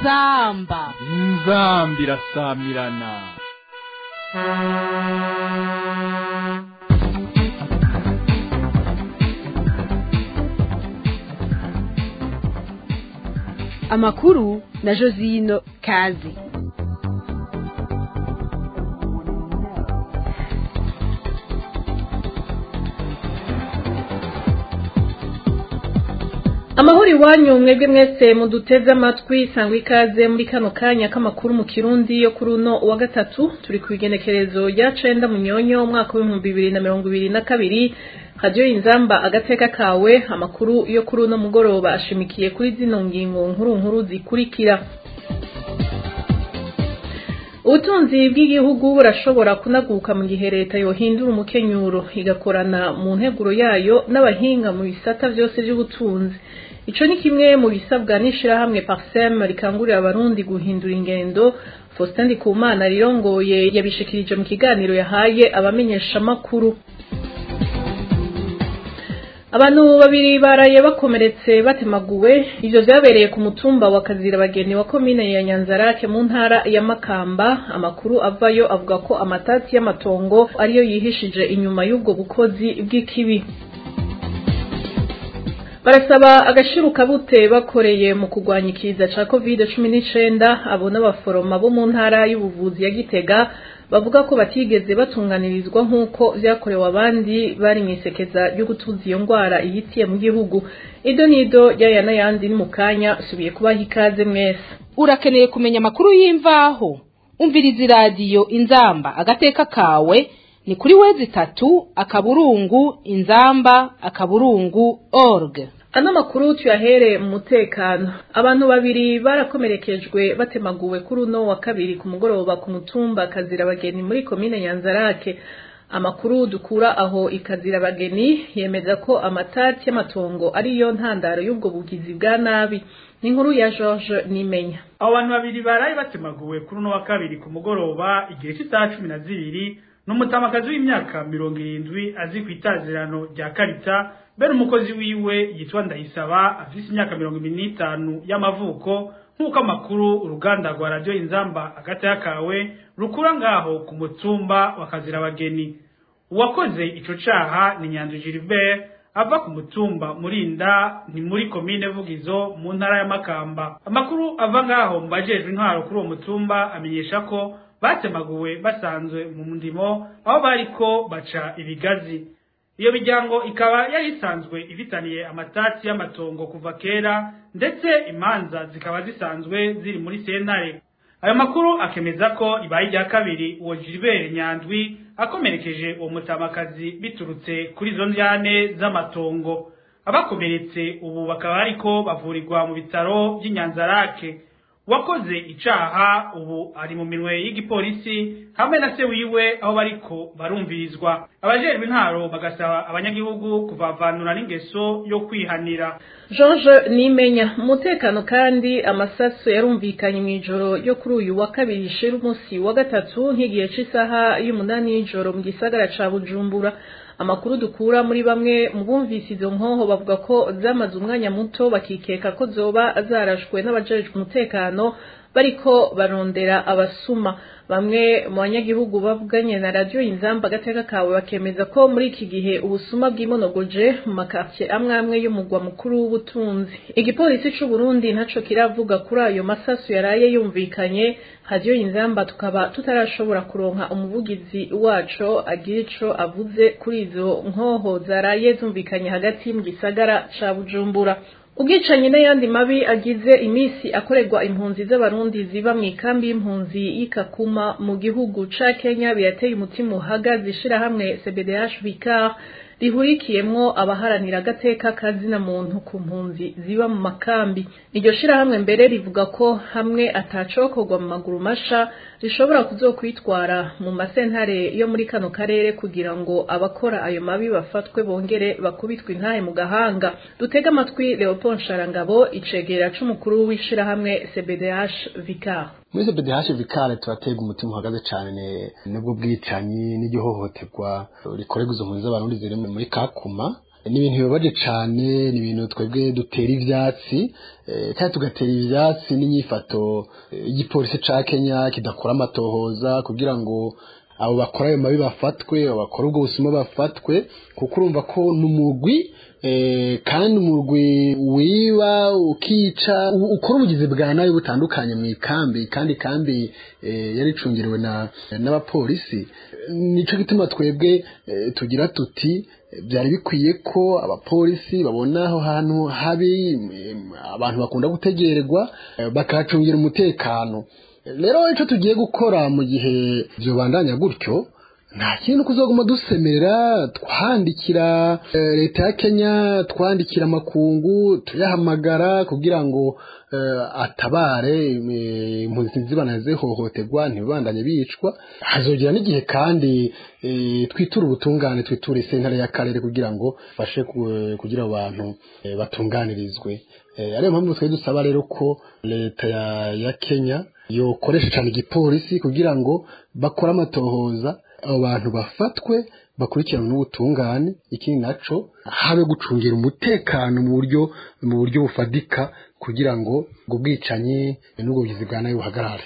inzamba inzambi irasamirana amakuru na josino kazi amahoro iwanyu mwebwe mwese muduteze amatwi sangwa ikaze muri kano kanya k'amakuru mu kirundi yo kuri uno wa gatatu turi ku igenekerezo rya cenda munyonyo umwaka w'ibihumbi bibiri na mirongo ibiri na kabiri radiyo inzamba agateka kawe amakuru yo kuri uno mugoroba ashimikiye kuri zino ngingo nkuru nkuru zikurikira ubutunzi bw'igihugu burashobora kunaguka mu gihe leta yohindura umukenyuro igakorana mu nteguro yayo n'abahinga mu bisata byose by'ubutunzi ico ni kimwe mu bisabwa n'ishirahamwe parsem rikangurira abarundi guhindura ingendo faustin ndikumana rirongoye yabishikirije mu kiganiro yahaye abamenyeshamakuru abantu babiri baraye bakomeretse batemaguwe ivyo vyabereye ku mutumba wa kazirabageni wa komine ya nyanzarake mu ntara ya makamba amakuru avayo avuga ko amatati y'amatongo ariyo yihishije inyuma y'ubwo bukozi bw'ikibi barasaba agashiruka bute bakoreye mu kurwanya ikiza ca covid cumi n'icenda abo n'abaforoma bo mu ntara y'ubuvuzi ya gitega bavuga ko batigeze batunganirizwa nk'uko vyakorewe abandi bari mw'isekeza ryo gutuza iyo ngwara ihitiye mu gihugu ido nido ryaya n'ayandi ni mu kanya subiye kubaha ikaze mwese urakeneye kumenya amakuru y'imvaho umviriza iradiyo inzamba agateka kawe ni kuri wezi itatu akaburungu inzamba akaburungu org ano makuru tuyahere mu mutekano abantu babiri barakomerekejwe batemaguwe kuri uno wa kabiri ku mugoroba ku mutumba kazirabageni muri komine nyanzarake amakuru dukura aho ikazirabageni yemeza ko amatati y'amatongo ariyo ntandaro y'ubwo bugizi bwa nabi ni inkuru ya george nimenya abo bantu babiri baraye batemaguwe kuri uno wa kabiri ku mugoroba igihe cy'isaha cumi na zibiri ni umutamakazi w'imyaka mirongo irindwi azi ku itazirano rya karita mbere umukozi wiwe yitwa ndayisaba afise imyaka mirongo ibiri n'itanu y'amavuko nk'uko amakuru uruganda rwa radiyo inzamba agata kawe rukura ngaho ku mutumba wa kazirabageni uwakoze ico caha ni nyanzu gilbert ava ku mutumba murinda ni muri komine vugizo mu ntara ya makamba amakuru ava ngaho mu bajejwe intwaro kuri uwo mutumba amenyesha ko batemaguwe basanzwe mu ndimo aho bariko baca ibigazi iyo miryango ikaba yari isanzwe ifitaniye amatati y'amatongo kuva kera ndetse imanza zikaba zisanzwe ziri muri sentare ayo makuru akemeza ko ibaye irya kabiri uwo Gilbert Nyandwi akomerekeje uwo mutamakazi biturutse kuri izo njyane z'amatongo abakomeretse ubu bakaba ariko bavurirwa mu bitaro by'inyanzarake wakoze icaha ubu ari mu minwe y'igipolisi hamwe na se wiwe aho bariko barumvirizwa abajejwe intaro bagasaba abanyagihugu kuvavanura n'ingeso yo kwihanira george nimenya umutekano kandi amasaso yarumvikanye mu ijoro ryo kuri uyu wa kabiri ishira umunsi wa gatatu nk'igihe cy'isaha y'umunani y'ijoro mu gisagara ca bujumbura amakuru dukura muri bamwe mu bumvise izo nkoho bavuga ko zamaze umwanya muto bakikeka ko zoba zarashwe n'abajejwe umutekano bariko barondera abasuma bamwe mu banyagihugu bavuganye na radiyo inzamba agateka kawe bakemeza ko muri iki gihe ubusuma bw'imonogoje mu makartier amwe amwe y'umugwa mukuru w'ubutunzi igipolisi c'u Burundi ntaco kiravuga kuri ayo masasu yaraye yumvikanye radiyo inzamba tukaba tutarashobora kuronka umuvugizi waco agira ico avuze kuri izo nkoho zaraye zumvikanye hagati mu gisagara ca Bujumbura ubwicanyi n'ayandi mabi agize imisi akorerwa impunzi z'abarundi ziba mu ikambi y'impunzi y'ikakuma mu gihugu ca kenya birateye umutima uhagaze ishirahamwe cbdh vicar rihurikiyemwo abaharanira agateka kazina muntu ku mpunzi ziba mu makambi iryo shirahamwe mbere rivuga ko hamwe atacokorwa mu maguru masha rishobora kuzokwitwara mu masentare yo muri kano karere kugira ngo abakora ayo mabi bafatwe bongere bakubitwe intahe mu gahanga dutege amatwi leopold sharangabo icegera c'umukuru w'ishirahamwe cbdh vicar muri cbdh vikare turatega umutima uhagaze cyane nubwo bwicanyi n'igihohoterwa rikorerwa izo mpunzi z'abarundi ziri muri kakuma ni ibintu bibabaje cyane ni ibintu twebwe dutera ivyatsi eh, kandi tugatera ivyatsi n'inyifato eh, y'igipolisi ca Kenya kidakora amatohoza kugira ngo abo bakora ayo mabi bafatwe abo bakora ubwo busuma bafatwe kuko urumva ko n'umugwi eh, kandi umugwi wiba ukica u- ukora ubugizi bwa nabi butandukanye mu ikambi kandi kambi eh, yari icungiriwe na n'abapolisi nico gituma twebwe eh, tugira tuti eh, byari bikwiye ko abapolisi babona aho hantu habi em, abantu bakunda gutegererwa eh, bakahacungira umutekano rero icyo tugiye gukora mu gihe byobandanya gutyo nta kintu kuzoguma dusemera twandikira eh, leta ya Kenya twandikira amakungu tuyahamagara kugira ngo eh, atabare eh, impunzi zibana zihohoterwa ntibibandanye bicwa hazogera n'igihe kandi eh, twitura ubutungane twitura isentare y'akarere kugira ngo fashe kugira abantu eh, batunganirizwe Eh, ariyo mpamvu twari dusaba rero ko leta ya, ya Kenya yokoresha cyane igipolisi kugira ngo bakore amatohoza abo bantu bafatwe bakurikiranwe n'ubutungane ikindi naco habe gucungira umutekano mu buryo mu buryo bufadika kugira ngo ubwo bwicanyi n'ubwo bugizi bwa nabi buhagarare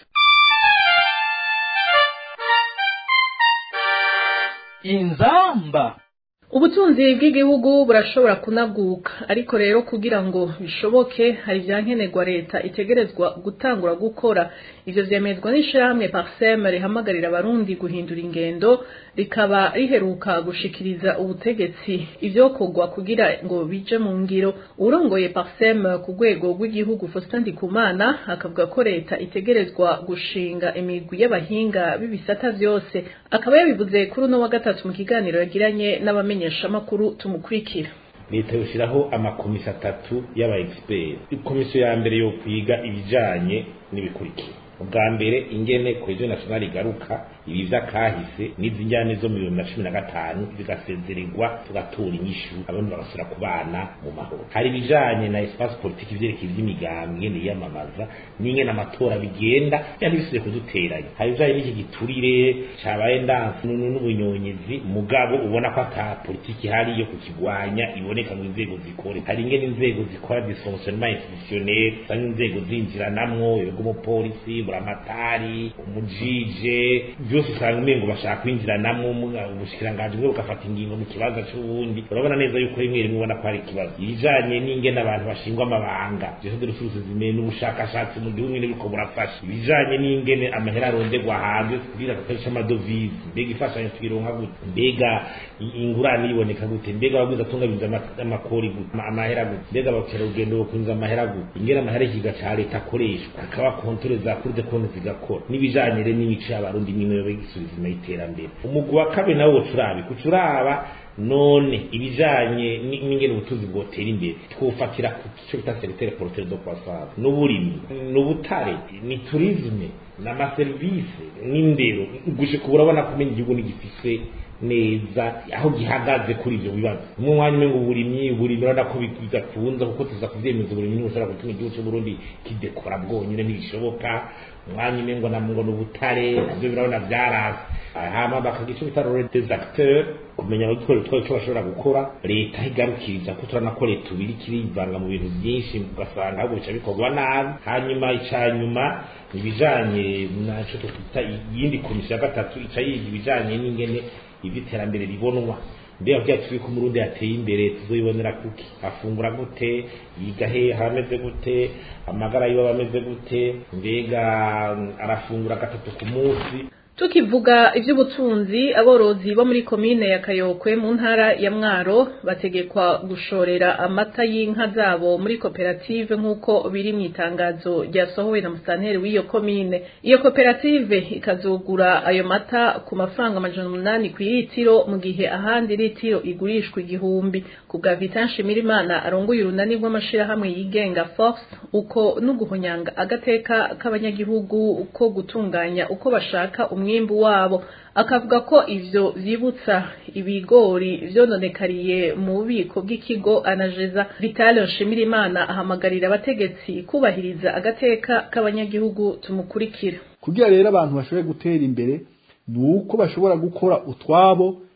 inzamba ubutunzi bw'igihugu burashobora kunaguka ariko rero kugira ngo bishoboke hari ibyankenerwa leta itegerezwa gutangura gukora ivyo vyemezwa n'ishirahamwe parsem rihamagarira abarundi guhindura ingendo rikaba riheruka gushikiriza ubutegetsi ivyokorwa kugira ngo bije mu ngiro urongoye parsem ku rwego rw'igihugu Faustin Ndikumana akavuga ko leta itegerezwa gushinga imigwi y'abahinga b'ibisata vyose akaba yabivuze kuri uno wa gatatu mu kiganiro yagiranye n'abamenyeshamakuru tumukurikira leta yoshyiraho amakomisiyo atatu y'aba expert komisiyo ya mbere yo kwiga ibijanye n'ibikurikira ubwa mbere ingene cohesion nationale igaruka ibi vy'akahise n'izi njyane zo mu bihumbi na cumi na gatanu zigasezererwa tugatora inyishu abarundi bagasubira kubana mu mahoro hari ibijanye na espace politique ivyerekeye ivy'imigambi ingene yiyamamaza n'ingene amatora bigenda yani bisubiye kuduteranya hari ibijanye n'iki giturire cabaye ndansi n'ubunyonyezi mugabo ubona ko ata politiki ihari yo kukigwanya iboneka mu nzego zikore hari ingene inzego zikora dysfonctionnement institutionnel usanga inzego zinjiranamwo ibigo umupolisi buramatari umujije byose usanga umengo bashaka kwinjiranamwo ubushikiranganji bumwe bugafata ingingo mu kibanza c'ubundi urabona neza yuko rimwe rimwe ubona ko hari ikibazo ibijanye n'ingene abantu bashingwa amabanga byose de resources zimeye n'ubushakashatsi mu gihugu nyene biriko burafasha ibijanye n'ingene amahera aronderwa hanze kugira agakoresha amadovize mbega imfashanyo tuyironka gute mbega ingurane iboneka gute mbega abagwiza atunganyiriza amakori gute amahera gute mbega abakerarugendo bokwinjiza amahera gute ingene amahera y'ikiga ca leta akoreshwa hakaba kontore za kuri de konti zigakora n'ibijanye rero n'imico y'abarundi n'imwe y'igisubizo nyuma y'iterambere umugwi wa kabiri nawo wocurabi kucuraba none ibijanye n'ingene ubutunzi bwotera imbere twofatira ku cyo bita secteur porteur de croissance n'uburimi n'ubutare ni tourisme n'amaserivisi n'indero gushika urabona kumenya igihugu nigifise neza aho gihagaze kuri ivyo bibazo mu mwanya umwe ngo uburimyi uburimyi urabona ko bidakunze kuko tuza kuvyemeza uburimyi ntibushobora gutuma igihugu c'uburundi kidekora bwonyine ntibishoboka umwanya umwe ngo ngo ni ubutare navyo birabona vyarase hama bakagira ico bita role des acteurs kumenya abagikora utwaye icyo bashobora gukora leta igarukiriza ko turabona ko leta ubiri kirivanga mu bintu byinshi ugasanga ahubwo bica bikorwa nabi hanyuma ica nyuma ibijanye naco tukwita iyindi komisiyo ya gatatu ica yiga ibijanye n'ingene ivy'iterambere ribonwa mbega kugira turi ko umurundi yateye imbere tuzoyibonera kuki afungura gute yiga he hameze gute amagara yiwe ameze gute mbega arafungura gatatu ku munsi tukivuga iby'ubutunzi aborozi bo muri komine ya kayokwe mu ntara ya mwaro bategekwa gushorera amata y'inka zabo muri koperative nk'uko biri mu itangazo ryasohowe na musitanteri w'iyo komine iyo koperative ikazogura ayo mata ku mafaranga amajana umunani ku litiro mu gihe ahandi litiro igurishwa igihumbi ku bwa vitan shimirimana arongoye urunani rw'amashirahamwe yigenga force uko n'uguhonyanga agateka k'abanyagihugu ko gutunganya uko bashaka umwe umwimbu wabo akavuga ko ivyo vyibutsa ibigori vyononekariye mu bubiko bw'ikigo anajeza Vital Nshimirimana ahamagarira abategetsi kubahiriza agateka k'abanyagihugu tumukurikira kugira rero abantu bashobore gutera imbere nuko bashobora gukora utwabo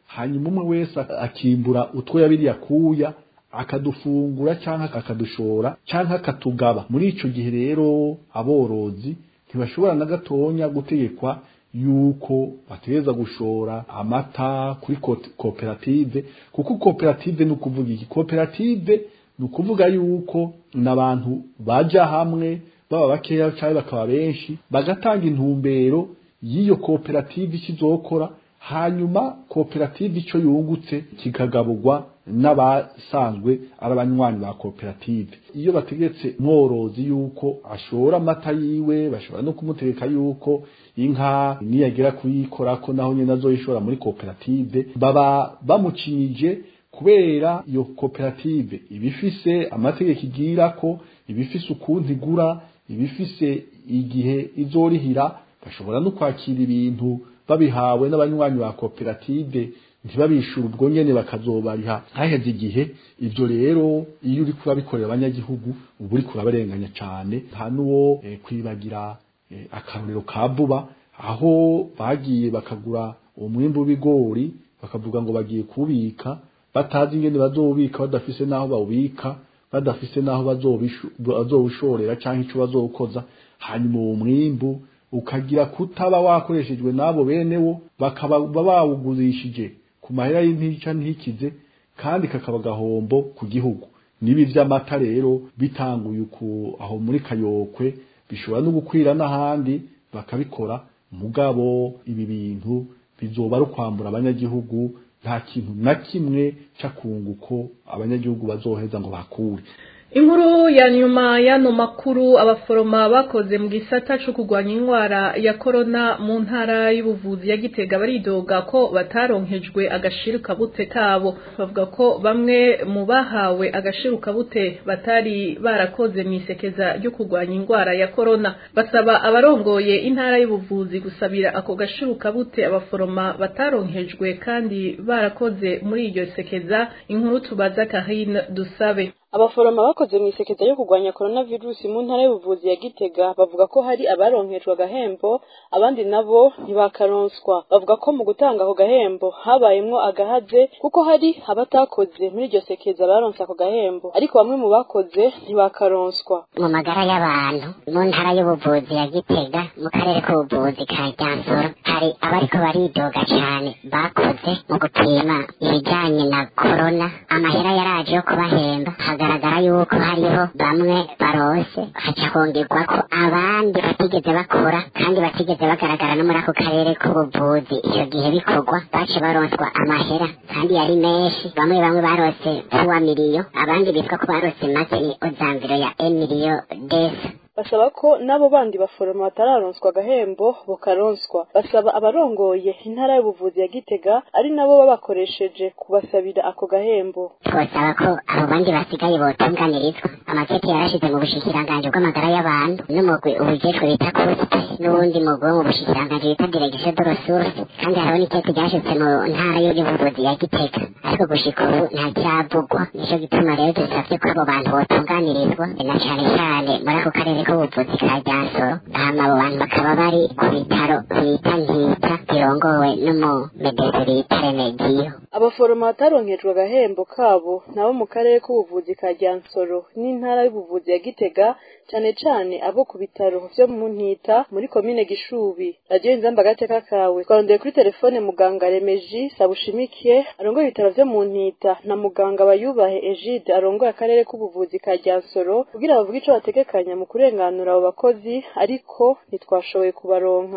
hanyuma umwe wese akimbura utwo yabiri yakuya akadufungura cyangwa akadushora cyangwa akatugaba muri ico gihe rero aborozi ntibashobora na gatonya gutegekwa yuko bategereza gushora amata kuri koperative kuko koperative ni ukuvuga iki koperative ni ukuvuga yuko n'abantu baja hamwe baba bakeya cyangwa bakaba benshi bagatanga intumbero y'iyo koperative ikizokora hanyuma koperative icyo yungutse kikagaburwa n'abasanzwe ari abanywanyi ba koperative iyo bategetse mworozi yuko ashora amata yiwe bashobora no kumutegeka yuko inka niyagera kuyikora ko naho nyine azoyishora muri koperative baba bamucinije kubera iyo koperative ibifise amategeko igira ko ibifise ukuntu igura ibifise igihe izorihira bashobora no kwakira ibintu babihawe n'abanywanyi ba koperative ntibabishyura ubwo nyene bakazobariha haheze igihe ivyo rero iyo uri kurabikorera abanyagihugu uba uri kurabarenganya cane nta n'uwo eh, kwibagira eh, akarorero ka vuba aho bagiye bakagura umwimbu w'ibigori bakavuga ngo bagiye kuwubika batazi ingene bazowubika badafise n'aho bawubika badafise n'aho bazowushorera canke ico bazowukoza hanyuma uwo mwimbu ukagira kutaba wakoreshejwe n'abo benewo bakaba bawugurishije ku mahera y'intica ntikize kandi kakaba gahombo ku gihugu nibi vy'amata rero bitanguye uku aho muri kayokwe bishobora no gukwira n'ahandi bakabikora mugabo ibi bintu bizoba ari ukwambura abanyagihugu nta kintu na kimwe c'akunguko abanyagihugu bazoheza ngo bakure inkuru ya nyuma y'ano makuru abaforoma bakoze mu gisata cyo kurwanya indwara ya korona mu ntara y'ubuvuzi ya gitega baridoga ko bataronkejwe agashirukabute kabo bavuga ko bamwe mu bahawe agashirukabute batari barakoze mu isekeza ryo kurwanya indwara ya korona basaba abarongoye intara y'ubuvuzi gusabira ako gashirukabute abaforoma bataronkejwe kandi barakoze muri iryo sekeza inkuru tubaza Karine dusabe abaforoma bakoze mu isekeza yo kurwanya coronavirus mu ntara y'ubuvuzi ya Gitega bavuga ko hari abaronkejwe agahembo abandi nabo ntibakaronswa bavuga ko mu gutanga ako gahembo habayemwo agahaze kuko hari abatakoze muri iryo sekeza baronse ako gahembo ariko bamwe mu bakoze ntibakaronswa mu magara y'abantu mu ntara y'ubuvuzi ya Gitega mu karere k'ubuvuzi ka Ryansoro hari abariko baridoga cyane bakoze mu gupima ibijyanye na corona amahera yaraje yo kubahemba hagaragara yuko hariho bamwe barose haca kongerwa ko abandi batigeze bakora kandi batigeze bagaragara no muri ako karere k'ubuvuzi icyo gihe bikorwa bace baronswa amahera kandi yari menshi bamwe bamwe barose puwa miliyo abandi bitwa ko barose make ni ozamviro ya emiliyo desa basaba ko n'abo bandi baforoma batararonswa agahembo bukaronswa basaba abarongoye intara y'ubuvuzi ya gitega ari nabo babakoresheje kubasabira ako gahembo twasaba ko abo bandi basigaye botunganirizwa amakete yarashize mu bushikiranganji bw'amagara y'abantu n'umugwi ubujejwe bita kuspe n'uwundi mugwi wo mu bushikiranganji bita diregisiyo de resource kandi hariho n'ikete ryashitse mu ntara y'ubuvuzi ya gitega ariko gushika ubu nta cyavugwa nico gituma rero dusavye ko abo bantu botunganirizwa na cane cane muri ako karere k'ubuvuzi ka Ryansoro hama abo bantu bakaba bari ku bitaro bita nkita birongowe n'umumedeze bita Remedio abaforoma bataronkejwe agahembo kabo nabo mu karere k'ubuvuzi ka Ryansoro n'intara y'ubuvuzi ya Gitega cane cane abo ku bitaro vyo mu Ntita muri komine Gishubi radio inzamba gateka kawe twarondeye kuri telefone muganga Remeji Sabushimikiye arongoye ibitaro vyo mu Ntita na muganga Bayubahe Egide arongoye akarere k'ubuvuzi ka Ryansoro kugira bavuge ico bategekanya mu kurenganura abo bakozi ariko ntitwashoboye kubaronka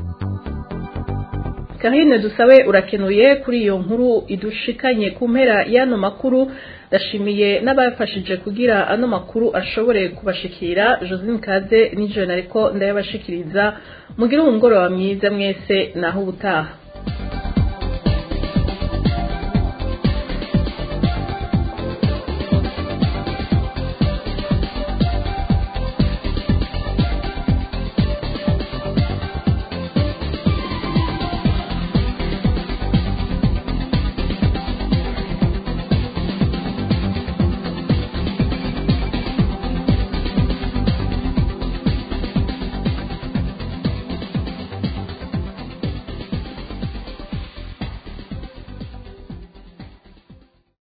Karine dusabe urakenuye kuri iyo nkuru idushikanye ku mpera y'ano makuru ndashimiye n'abafashije kugira ano makuru ashobore kubashikira Josine Kaze nijoro ariko ndayabashikiriza mugire umugoroba mwiza mwese naho ubutaha